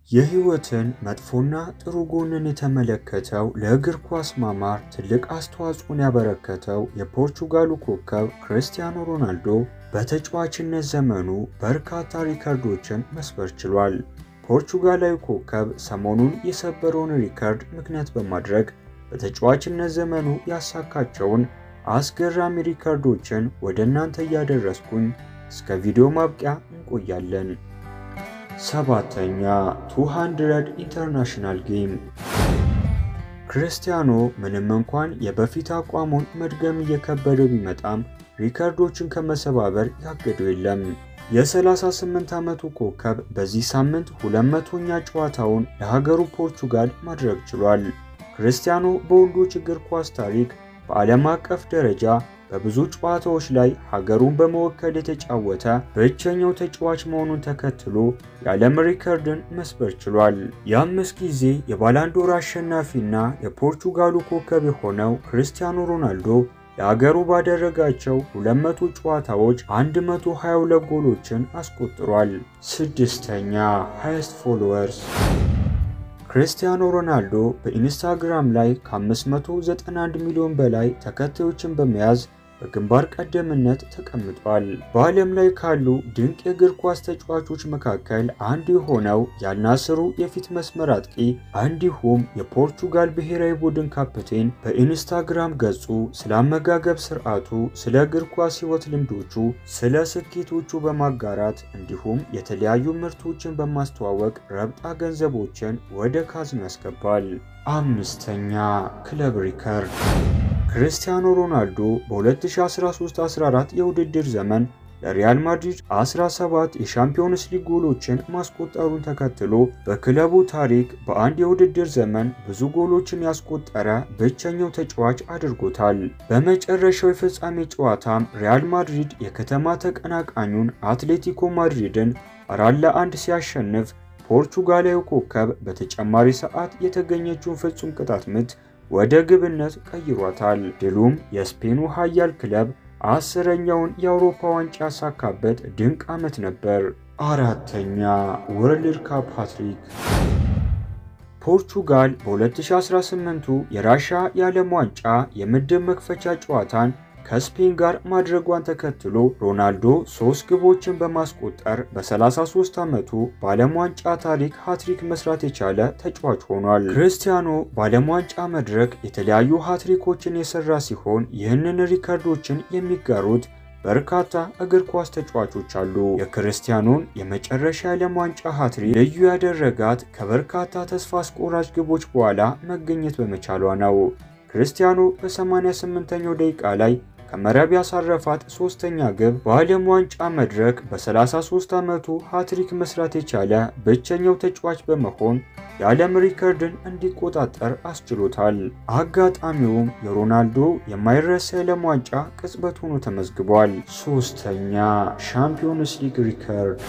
የህይወትን መጥፎና ጥሩ ጎንን የተመለከተው ለእግር ኳስ ማማር ትልቅ አስተዋጽኦን ያበረከተው የፖርቹጋሉ ኮከብ ክርስቲያኖ ሮናልዶ በተጫዋችነት ዘመኑ በርካታ ሪከርዶችን መስበር ችሏል። ፖርቹጋላዊ ኮከብ ሰሞኑን የሰበረውን ሪከርድ ምክንያት በማድረግ በተጫዋችነት ዘመኑ ያሳካቸውን አስገራሚ ሪከርዶችን ወደ እናንተ እያደረስኩኝ እስከ ቪዲዮ ማብቂያ እንቆያለን። ሰባተኛ 200 ኢንተርናሽናል ጌም። ክርስቲያኖ ምንም እንኳን የበፊት አቋሙን መድገም እየከበደው ቢመጣም ሪከርዶችን ከመሰባበር ያገደው የለም። የ38 ዓመቱ ኮከብ በዚህ ሳምንት 200ኛ ጨዋታውን ለሀገሩ ፖርቹጋል ማድረግ ችሏል። ክርስቲያኖ በወንዶች እግር ኳስ ታሪክ በዓለም አቀፍ ደረጃ በብዙ ጨዋታዎች ላይ ሀገሩን በመወከል የተጫወተ ብቸኛው ተጫዋች መሆኑን ተከትሎ የዓለም ሪከርድን መስበር ችሏል። የአምስት ጊዜ የባላንዶር አሸናፊና የፖርቹጋሉ ኮከብ የሆነው ክርስቲያኖ ሮናልዶ ለሀገሩ ባደረጋቸው 200 ጨዋታዎች 122 ጎሎችን አስቆጥሯል። ስድስተኛ ሃይስት ፎሎወርስ ክርስቲያኖ ሮናልዶ በኢንስታግራም ላይ ከ591 ሚሊዮን በላይ ተከታዮችን በመያዝ በግንባር ቀደምነት ተቀምጧል። በዓለም ላይ ካሉ ድንቅ የእግር ኳስ ተጫዋቾች መካከል አንዱ የሆነው ያልናስሩ የፊት መስመር አጥቂ እንዲሁም የፖርቹጋል ብሔራዊ ቡድን ካፕቴን በኢንስታግራም ገጹ ስለ አመጋገብ ስርዓቱ፣ ስለ እግር ኳስ ሕይወት ልምዶቹ፣ ስለ ስኬቶቹ በማጋራት እንዲሁም የተለያዩ ምርቶችን በማስተዋወቅ ረብጣ ገንዘቦችን ወደ ካዝኖ ያስገባል። አምስተኛ ክለብ ሪከርድ ክርስቲያኖ ሮናልዶ በ2013-14 የውድድር ዘመን ለሪያል ማድሪድ 17 የሻምፒዮንስ ሊግ ጎሎችን ማስቆጠሩን ተከትሎ በክለቡ ታሪክ በአንድ የውድድር ዘመን ብዙ ጎሎችን ያስቆጠረ ብቸኛው ተጫዋች አድርጎታል። በመጨረሻው የፍጻሜ ጨዋታም ሪያል ማድሪድ የከተማ ተቀናቃኙን አትሌቲኮ ማድሪድን አራት ለአንድ ሲያሸንፍ ፖርቹጋላዊ ኮከብ በተጨማሪ ሰዓት የተገኘችውን ፍጹም ቅጣት ምት ወደ ግብነት ቀይሯታል። ድሉም የስፔኑ ኃያል ክለብ አስረኛውን የአውሮፓ ዋንጫ ያሳካበት ድንቅ ዓመት ነበር። አራተኛ ወርልድ ካፕ ሃትሪክ ፖርቹጋል በ2018ቱ የራሻ የዓለም ዋንጫ የምድብ መክፈቻ ጨዋታን ከስፔን ጋር ማድረጓን ተከትሎ ሮናልዶ ሶስት ግቦችን በማስቆጠር በ33 ዓመቱ በዓለም ዋንጫ ታሪክ ሃትሪክ መስራት የቻለ ተጫዋች ሆኗል። ክርስቲያኖ በዓለም ዋንጫ መድረክ የተለያዩ ሃትሪኮችን የሰራ ሲሆን ይህንን ሪከርዶችን የሚጋሩት በርካታ እግር ኳስ ተጫዋቾች አሉ። የክርስቲያኖን የመጨረሻ የዓለም ዋንጫ ሃትሪክ ልዩ ያደረጋት ከበርካታ ተስፋ አስቆራጭ ግቦች በኋላ መገኘት በመቻሏ ነው። ክርስቲያኖ በ88ኛው ደቂቃ ላይ ከመረብ ያሳረፋት ሶስተኛ ግብ በዓለም ዋንጫ መድረክ በ33 ዓመቱ ሃትሪክ መስራት የቻለ ብቸኛው ተጫዋች በመሆን የዓለም ሪከርድን እንዲቆጣጠር አስችሎታል። አጋጣሚውም የሮናልዶ የማይረሳ የዓለም ዋንጫ ቅጽበት ሆኖ ተመዝግቧል። ሶስተኛ ሻምፒዮንስ ሊግ ሪከርድ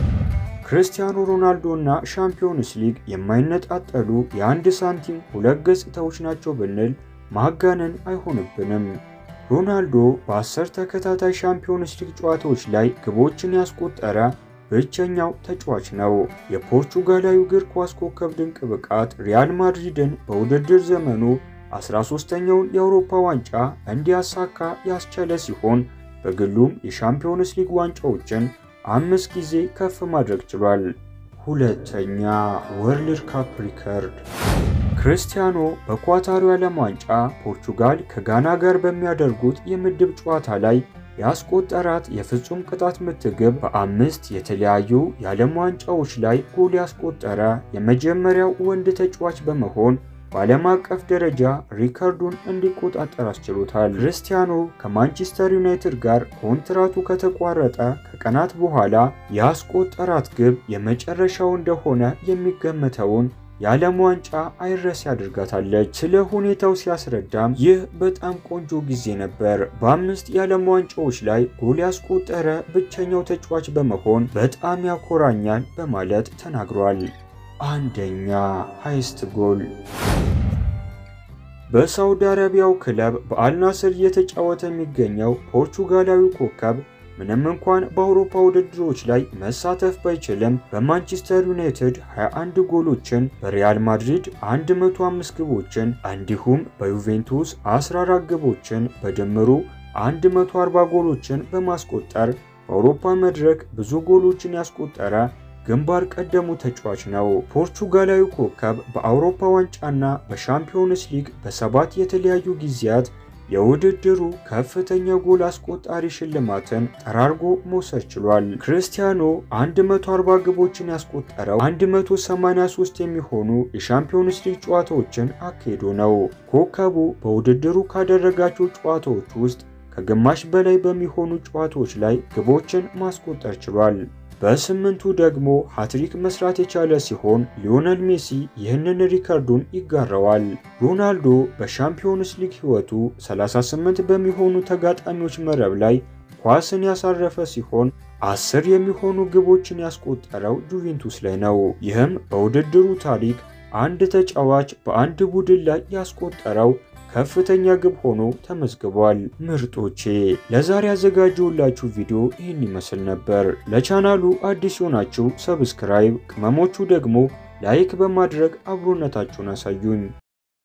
ክርስቲያኖ ሮናልዶ እና ሻምፒዮንስ ሊግ የማይነጣጠሉ የአንድ ሳንቲም ሁለት ገጽታዎች ናቸው ብንል ማጋነን አይሆንብንም። ሮናልዶ በአስር ተከታታይ ሻምፒዮንስ ሊግ ጨዋታዎች ላይ ግቦችን ያስቆጠረ ብቸኛው ተጫዋች ነው። የፖርቹጋላዊ እግር ኳስ ኮከብ ድንቅ ብቃት ሪያል ማድሪድን በውድድር ዘመኑ 13ኛውን የአውሮፓ ዋንጫ እንዲያሳካ ያስቻለ ሲሆን በግሉም የሻምፒዮንስ ሊግ ዋንጫዎችን አምስት ጊዜ ከፍ ማድረግ ችሏል። ሁለተኛ ወርልድ ካፕ ሪከርድ ክርስቲያኖ በኳታሩ የዓለም ዋንጫ ፖርቹጋል ከጋና ጋር በሚያደርጉት የምድብ ጨዋታ ላይ ያስቆጠራት የፍጹም ቅጣት ምት ግብ በአምስት የተለያዩ የዓለም ዋንጫዎች ላይ ጎል ያስቆጠረ የመጀመሪያው ወንድ ተጫዋች በመሆን በዓለም አቀፍ ደረጃ ሪከርዱን እንዲቆጣጠር አስችሎታል። ክርስቲያኖ ከማንቸስተር ዩናይትድ ጋር ኮንትራቱ ከተቋረጠ ከቀናት በኋላ ያስቆጠራት ግብ የመጨረሻው እንደሆነ የሚገመተውን የዓለም ዋንጫ አይረሴ ያደርጋታለች። ስለ ሁኔታው ሲያስረዳም ይህ በጣም ቆንጆ ጊዜ ነበር። በአምስት የዓለም ዋንጫዎች ላይ ጎል ያስቆጠረ ብቸኛው ተጫዋች በመሆን በጣም ያኮራኛል በማለት ተናግሯል። አንደኛ ሃይስት ጎል በሳውዲ አረቢያው ክለብ በአልናስር እየተጫወተ የሚገኘው ፖርቹጋላዊ ኮከብ ምንም እንኳን በአውሮፓ ውድድሮች ላይ መሳተፍ ባይችልም በማንቸስተር ዩናይትድ 21 ጎሎችን፣ በሪያል ማድሪድ 105 ግቦችን እንዲሁም በዩቬንቱስ 14 ግቦችን በድምሩ 140 ጎሎችን በማስቆጠር በአውሮፓ መድረክ ብዙ ጎሎችን ያስቆጠረ ግንባር ቀደሙ ተጫዋች ነው። ፖርቹጋላዊ ኮከብ በአውሮፓ ዋንጫና በሻምፒዮንስ ሊግ በሰባት የተለያዩ ጊዜያት የውድድሩ ከፍተኛ ጎል አስቆጣሪ ሽልማትን ጠራርጎ መውሰድ ችሏል። ክርስቲያኖ 140 ግቦችን ያስቆጠረው 183 የሚሆኑ የሻምፒዮንስ ሊግ ጨዋታዎችን አካሂዶ ነው። ኮከቡ በውድድሩ ካደረጋቸው ጨዋታዎች ውስጥ ከግማሽ በላይ በሚሆኑ ጨዋታዎች ላይ ግቦችን ማስቆጠር ችሏል። በስምንቱ ደግሞ ሃትሪክ መስራት የቻለ ሲሆን ሊዮነል ሜሲ ይህንን ሪከርዱን ይጋራዋል። ሮናልዶ በሻምፒዮንስ ሊግ ሕይወቱ 38 በሚሆኑ ተጋጣሚዎች መረብ ላይ ኳስን ያሳረፈ ሲሆን አስር የሚሆኑ ግቦችን ያስቆጠረው ጁቬንቱስ ላይ ነው። ይህም በውድድሩ ታሪክ አንድ ተጫዋች በአንድ ቡድን ላይ ያስቆጠረው ከፍተኛ ግብ ሆኖ ተመዝግቧል። ምርጦቼ ለዛሬ ያዘጋጀሁላችሁ ቪዲዮ ይህን ይመስል ነበር። ለቻናሉ አዲስ የሆናችሁ ሰብስክራይብ፣ ቅመሞቹ ደግሞ ላይክ በማድረግ አብሮነታችሁን አሳዩኝ።